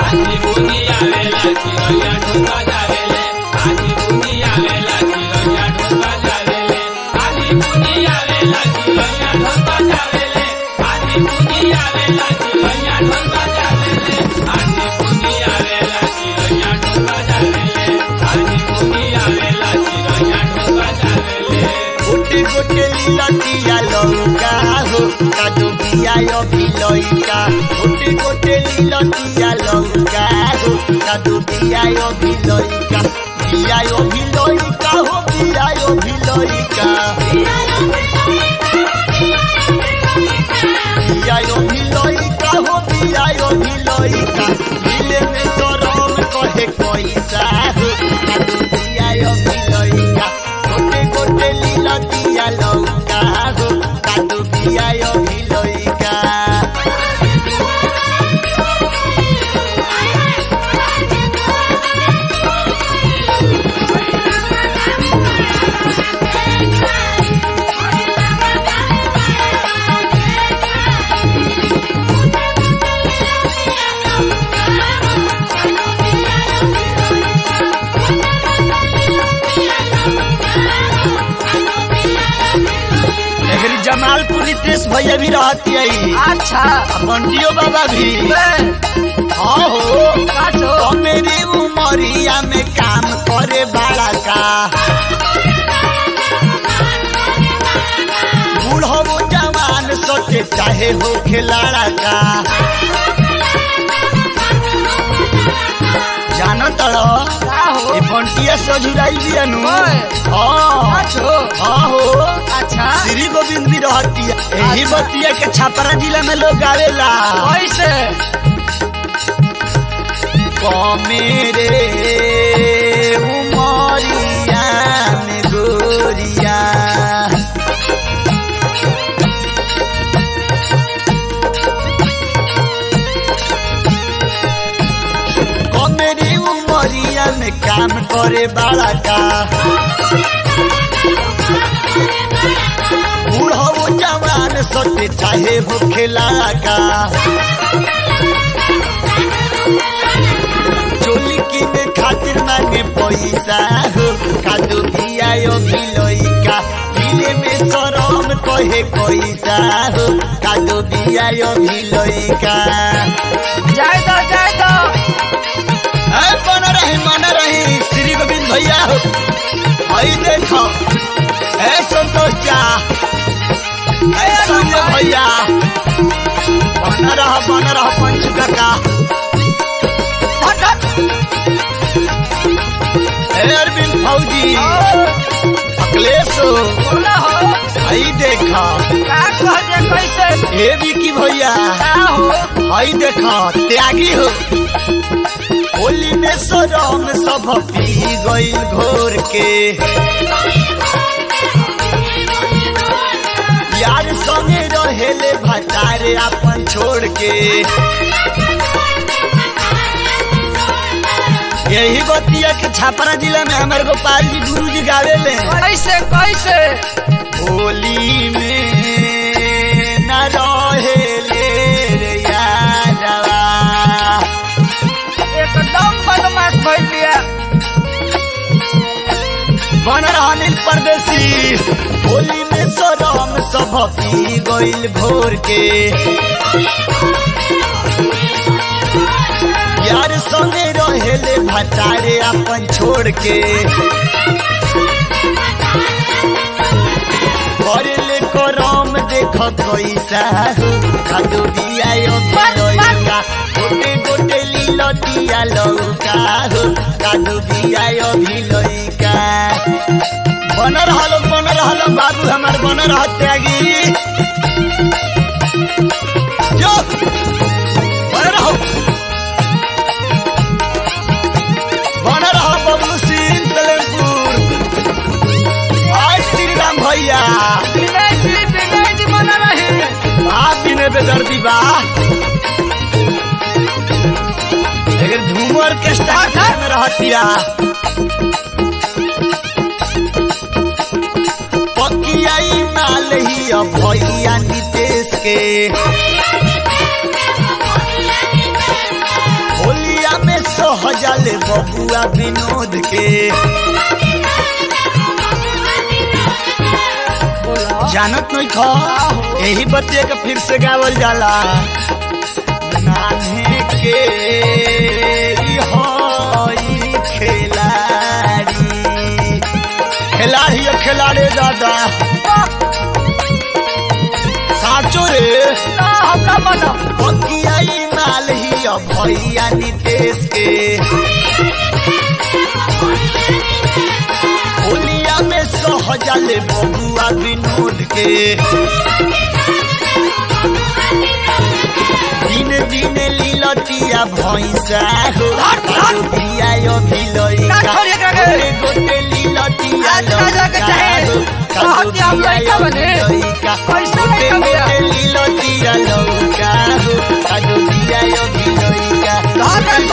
आधी बुनिया वेला चिरैया ढोका जावेले आधी बुनिया वेला चिरैया ढोका जावेले आधी बुनिया वेला चिरैया ढोका जावेले आधी बुनिया वेला चिरैया ढोका जावेले आधी बुनिया वेला चिरैया ढोका जावेले आधी बुनिया वेला चिरैया ढोका जावेले गोटे गोटे लीलतिया लौका हो कादो बिया भिलैका गोटे गोटे लीलतिया लौका हो कादो बिया भिलैका बिया भिलैका हो बिया भिलैका बिया भिलैका हो बिया भिलैका मिले में सरम कहे पैसा हो कादो बिया भिलैका गोटे गोटे लीलतिया लौका हो कादो बिया भिलैका एकरी जमालपुर रितेश भैया भी रहती है अच्छा बंटियो बाबा भी हाँ हो काटो तो मेरी उमरिया में काम करे बड़ा का बूढ़ो वो जवान सोचे चाहे हो खिलाड़ा का जानो तड़ो का हो ये बंटिया सजुराई भी अनु ओए। हाँ काटो हाँ हो अच्छा श्री गोविंद भी रहती है यही अच्छा। बतिया के छापरा जिला में लोग आवेला कैसे मेरे उमरिया में गोरिया मेरी उमरिया में काम करे बड़ा का बूढ़ो जवान सोचे चाहे हो खेला का चोली किने खातिर मांगे पैसा हो कादो बियायो भिलोइका दिले में सरम कहे पैसा हो कादो बियायो भिलोइका जाए दो जाए दो ए मन रही मन रही श्री गोविंद भैया हो आई देखो ए संतोष चा ए संजय भैया बन रहा बन रहा पंच का हट हट ए अरविंद फौजी अखिलेश हो बोला हो आई देखा का कह जे कैसे ए विकी भैया का हो आई देखा त्यागी हो होली में सरम सब पी गईल घोर के यार संगे रहेले भटारे अपन छोड़ के यही बतिया के छापरा जिला में हमारे गोपाल जी गुरु जी गावेले कैसे कैसे होली में न रहेले रे यादवा एकदम बदमाश भइल बिया बन रहा नील परदेसी होली में सरम सब पी गईल भोर के यार संगे रहेले भटारे अपन छोड़ के करेले करम देख कैसा हो खादो बिया भिलौका गोटे गोटे लीलो दिया लौका हो कादो बिया भिलौका बन रहल बन रहल बाबू हमार बन रह त्यागी जो बन रहो बन रहो बबलू सिंह सलेमपुर आज श्री राम भैया विनय जी विनय जी बना रही आप भी ने बेदर्दी बा लेकिन झूमर के स्टार्ट में रहतिया पकियाई माल ही अब भैया नितेश के होली सहजल बबुआ विनोद के जानत नहीं खा यही बच्चे के फिर से गावल जाला नान्हे के ई हई खिलाड़ी खिलाड़ी है खिलाड़ी दादा साचो रे ना हमरा माना बकियाई माल ही अब भैया नितेश के होलिया में सहजल बबुआ विनोद के दिन दिन लीलतिया भैंसा हो बिया अभिलैका ना छोड़िए एकरा के। गोटे गोटे लीलतिया आज ना जाके लौका चाहे। हो, कहत कि हम लइका बने। लइका। कैसे गोटे लइका बने? गोटे लीलतिया लौका हो, कादो बिया अभिलैका। कहाँ के